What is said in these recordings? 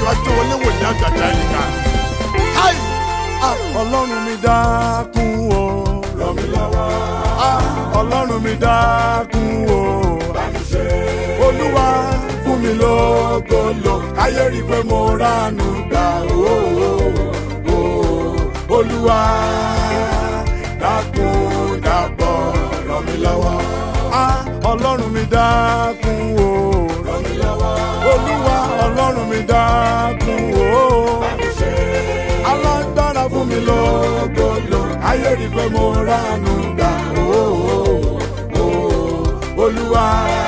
ọjọ́ ajé wọlé wòlíì àgbàdá yìí ká. Háì! Ah, ọlọ́run mi dákun o ràn mí lọ́wọ́. Ah, ọlọ́run mi dákun o bá mi ṣe. olúwa fún mi lógolo káyé rí i pé mo ránu gbà ó ó olúwa dákun dábọ̀ ràn mí lọ́wọ́. Ah, ọlọ́run mi dákun o ràn mí lọ́wọ́. olúwa ọlọ́run mi dákun o bá mi ṣe alágbára fún mi lógolo ayé rí pé mo ránu gbà ó ó olúwa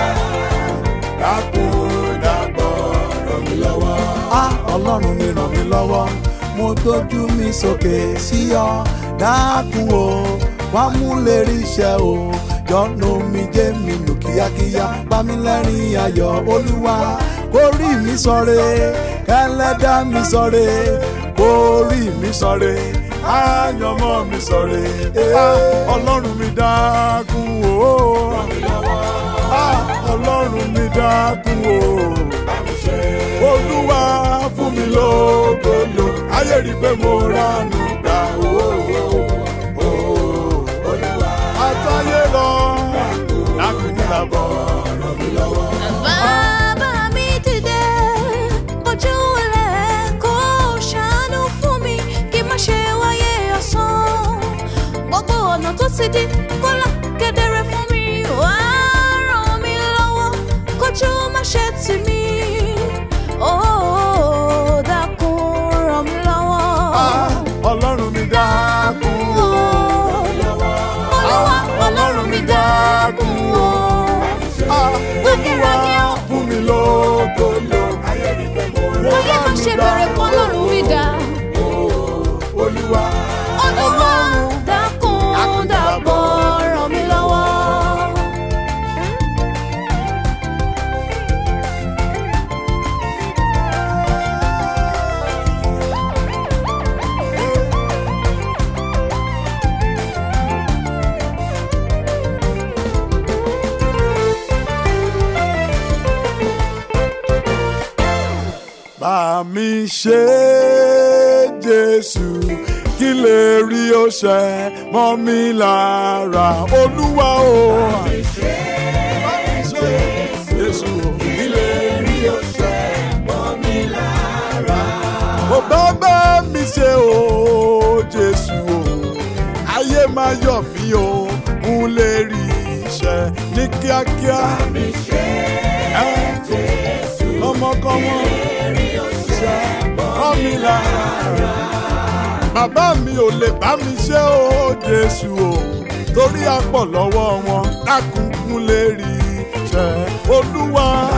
dákun dábọ̀ ràn mí lọ́wọ́. á ọlọ́run mi ràn mí lọ́wọ́ mo dojú mi sókè sí ọ dákun o wá mú lè rí iṣẹ́ o jọ́nù mi jẹ́ mi nù kíákíá bá mi lẹ́rìn ayọ̀ olúwa kó rí mi sọ̀rẹ́ kẹlẹ́dá mi sọ̀rẹ́ kó rí mi sọ̀rẹ́ àyànmọ́ mi sọ̀rẹ́ Ah, ọlọ́run mi dákun o Ah, ọlọ́run mi dákun o olúwa fún mi lógolo ayé rí i pé mo ránu gbà ó ó olúwa àtàyè lọ dákun dábọ̀ ràn mí lọ́wọ́. Bàbá mi dìde, bójú wẹlẹ̀ kó ṣàánú fún mi kí má ṣe wáyé ọ̀sán. Gbogbo ọ̀nà tó ti di kó là kedere fún mi. Wá ràn mí lọ́wọ́ kójú má ṣe tì mí. Ó dákun ràn mí lọ́wọ́. Ah, ọlọ́run mi dákun o. Olúwa ọlọ́run mi dákun o. Ah, olúwa fún mi lógolo ayé rí i pé mo Ayé má ṣe bẹ̀rẹ̀ kọ́ lọ́rùn mi dá. olúwa Olúwa dákun dábọ̀ ràn mí lọ́wọ́. bá mi ṣe jésù kí lè rí ọṣẹ mọ́ mi lára olúwa o. bá mi ṣe jésù kí lè rí ọṣẹ mọ́ mi lára. mo bá bá mi ṣe o jésù o ayé máa yọ̀ mí o n lè rí iṣẹ́ ní kíákíá. bá mi ṣe jésù ọmọkọ́mọ ṣe mọ́ mi lára. Bàbá mi ò lè bá mi ṣe ó Jésù o, torí a pọ̀ lọ́wọ́ wọn, dákúnkún lè rí iṣẹ́ Olúwa.